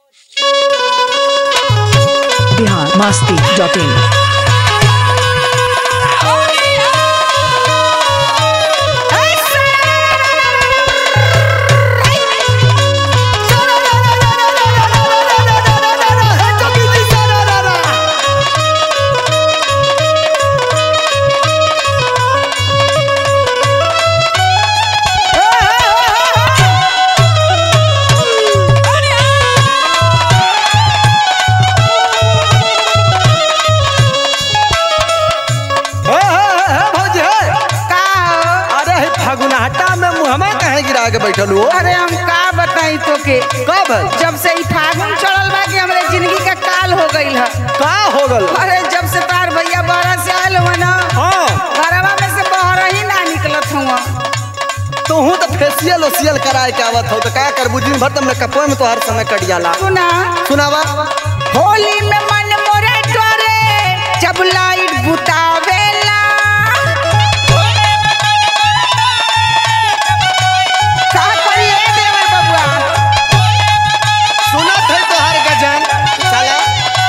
Bihar Masti dot in अरे हे फगुनाहटा में मुहमा कहे गिरा के बैठल हो अरे हम का बताई तो के कब जब से ई फागुन चढ़ल बा कि हमरे जिंदगी का काल हो गईल है का हो गल अरे जब से तार भैया बाहर से आयल हुआ ना हाँ घरवा में से बाहर ही ना निकलत हुआ तू तो फेसियल ओसियल कराए के आवत हो तो का करबू दिन भर तो मेकअप में तो हर समय कट जाला सुना सुनावा होली में मन मोरे डरे जब लाइट बुतावेला का करिए देवर बबुआ सुनत है तो हर गजन चला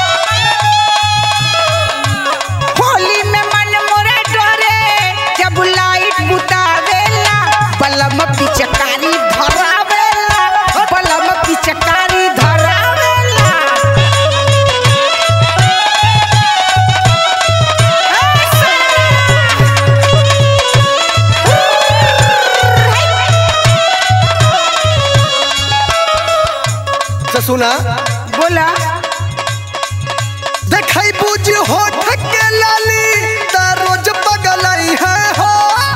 होली में मन मोरे डरे जब लाइट बुतावेला बलम पिचकारी धरावेला बलम पिचकारी धरावेला तो सुना बोला देखई बुझ होठ के लाली ता रोज पगलाई है हो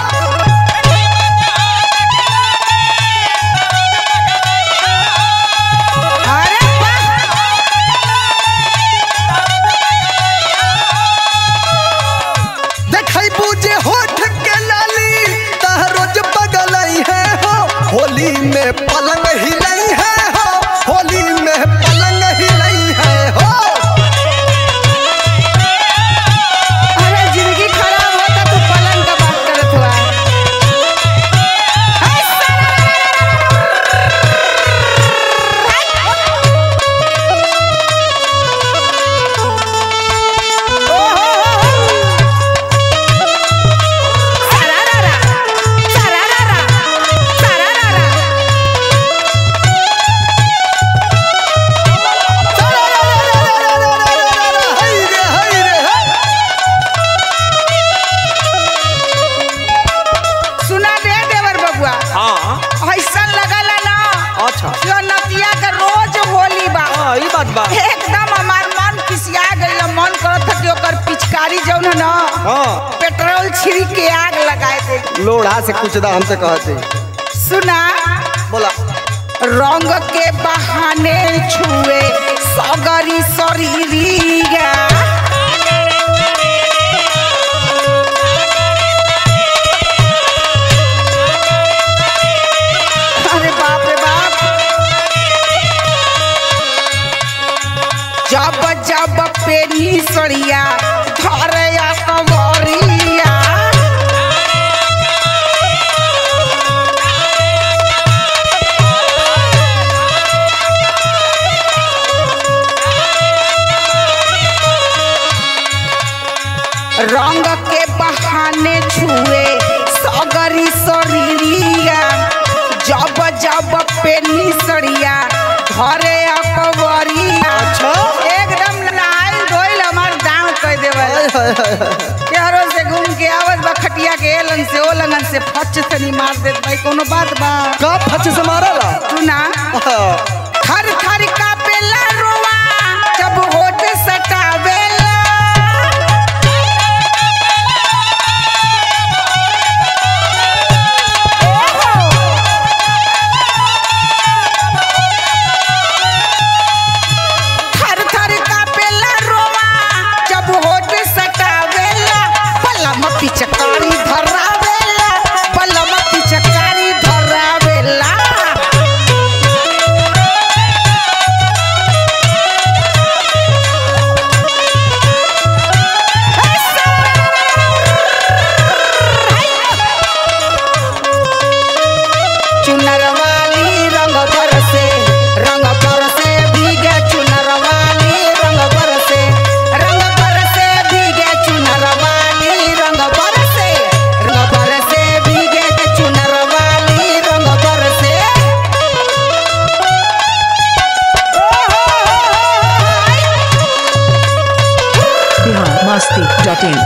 अरे वाह! देखई बुझ होठ के लाली ता रोज पगलाई है हो होली में पलंग हिलाई है हो होली में पलंग हिलाई है हो अरे जिंदगी खराब होता तो पलंग का बात करत हुआ हाय रे हाय रे हाय सुना दे देवर बबुआ हाँ ऐसा लगला ना अच्छा जो नदिया का रोज होली बा हाँ ई बात बा एकदम हमार मन किसिया गइल मन करत था कि ओकर पिचकारी जौन है ना हाँ पेट्रोल छिड़क के आग लगाए दे लोढ़ा से कुछ दा हमसे कहते सुना बोला रंग के बहाने छुए सगरी शरीरिया अरे बाप रे बाप जब जब पेनी सड़िया धरे कवरिया रंग के बहाने छुए सगरी शरीरिया जब जब पेनी सड़िया घरे अकबरिया अच्छा एकदम नहाइल धोइल हमार गाँव कह देवल हाय हाय हाय हाय। केहरो से घूम के आवत बा खटिया के एलन से ओ लगन से फच से नहीं मार देत भाई कोनो बात बा का फच से मारला तू ना हाँ। थर थर का पेला रोवा जब होठ सटावेला थर थर का पेला रोवा जब होठ सटावेला पलम पिचकारी धरावेला पलम पिचकारी धरावेला डॉट इन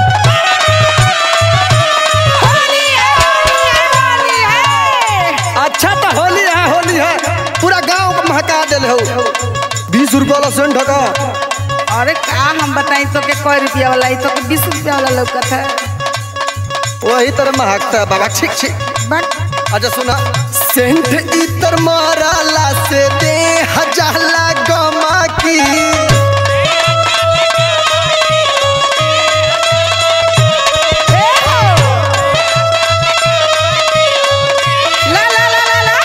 होली है होली है अच्छा तो होली है होली है पूरा गांव को महका दिल हो बीस रुपया वाला सेंट ढका अरे का हम बताई तो के कोई रुपया वाला तो के बीस रुपया वाला लौकत है वही तरह महकता है बाबा ठीक ठीक बट अच्छा सुना सेंट इतर माराला से दे हजाला गमा की ला ला ला ला ला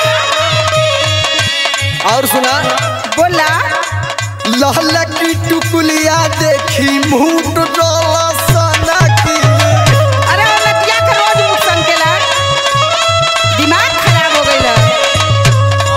और सुना बोला लहला की टुकुलिया देखी मुंह डोला सना की अरे वो लतिया के रोज मुख संकेला दिमाग खराब हो गई है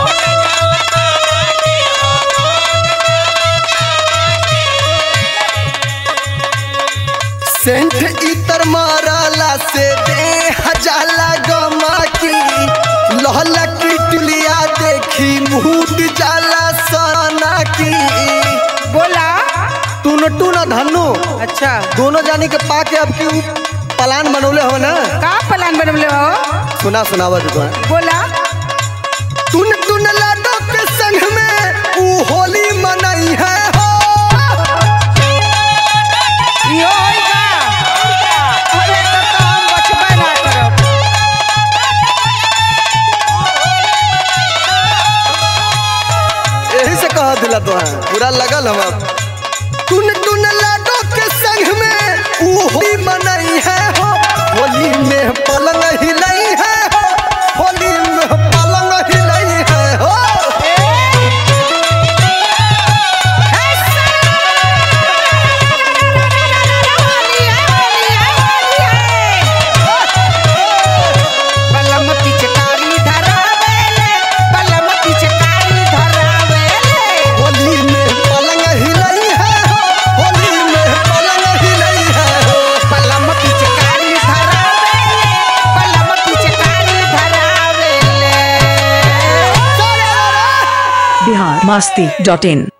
सेंट इतर माराला से दे हजाला गमा की लहला की टुलिया देखी मुंह जाला सना की बोला टून टून धनु अच्छा दोनों जानी के पाके अब की प्लान बनौले हो ना का प्लान बनवले हो सुना सुनावा देखो बोला टुन टुन लाडो के संग में ऊ होली मनाई है हो यो होई का अरे तो तो हम बचबे ना करब यही से कह दिला तो है पूरा लगल हम अब टुन टुन लाडो के संग में ऊ होली मनाई है हो होली में पलंग हिलाई है हो होली में पलंग हिलाई है हो बलम पिचकारी धरावेले बलम पिचकारी धरावेले होली में पलंग हिलाई है हो होली में पलंग हिलाई है हो बलम पिचकारी धरावेले बलम पिचकारी धरावेले बिहार मस्ती डॉट इन